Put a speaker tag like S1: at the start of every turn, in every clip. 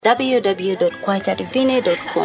S1: www.kwachativine.com.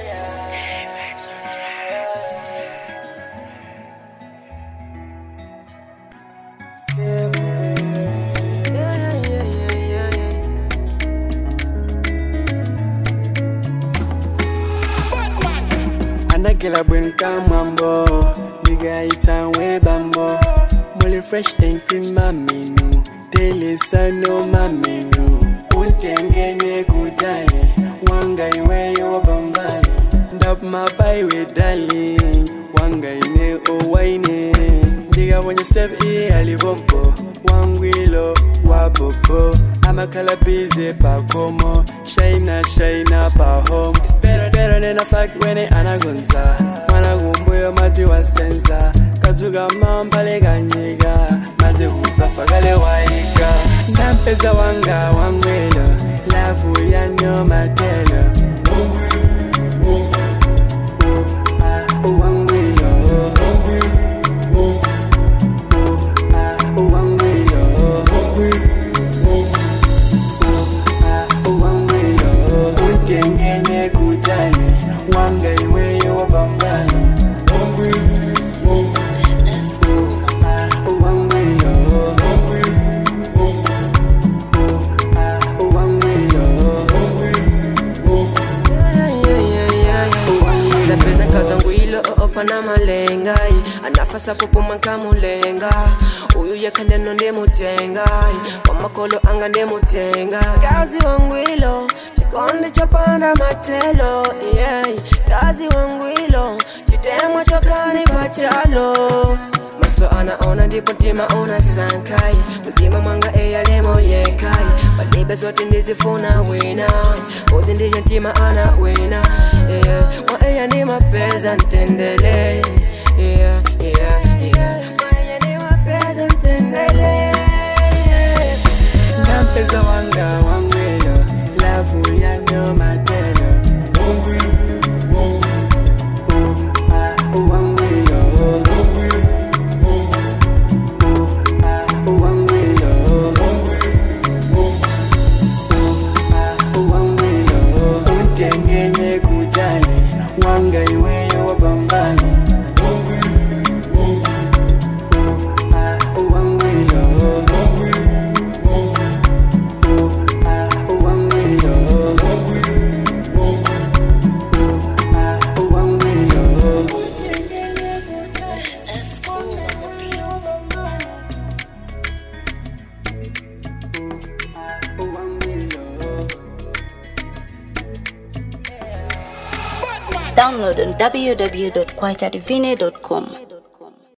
S2: anagela bwen kamwambo ndigaita webambo muli fresh and cream maminu telesano maminu untengenye kutale wanga iweyo bambale ndap mabaiwe darling wanga ine owaine ndigabonye step iye alibombo wangwilo wapopo amakhala bize pakomo shaina shaina pahome Espero nena faki wene anagonza mwana kumbuyo mazi wasenza kazuga mampale kanyika maze kupafakale waika ndampeza wanga wangwelo lavu yanyo matelo wangwilo wangwilo wangwilo untengenye kutale wanga iweyo wabambale wangwilo
S3: lapeza nkazangwilo okwana malengai anafasa kupuma nkamulenga uyu yekhandeno ndimutengai wamakolo anga ndimutenga kazi wangwilo chikonde chopanda matelo yeah. kazi wangwilo chitemwa chokani pachalo maso anaona ndipo mtima unasankai mtima mwanga eyalemo yekai palibe zote ndizifuna wina uzi ndiye mtima ana wina yeah. mwa eya ni mapeza ntendele yeah, yeah, yeah. Mwa eya ni mapeza ntendele
S2: ndampeza wanga wangwelo lavu yanyo matelo wangwilo wangwilo wangwilo untengenye kutale wanga iweyo wabambale wangwilo wangwilo wangwilo
S1: Download on www.kwachativine.com.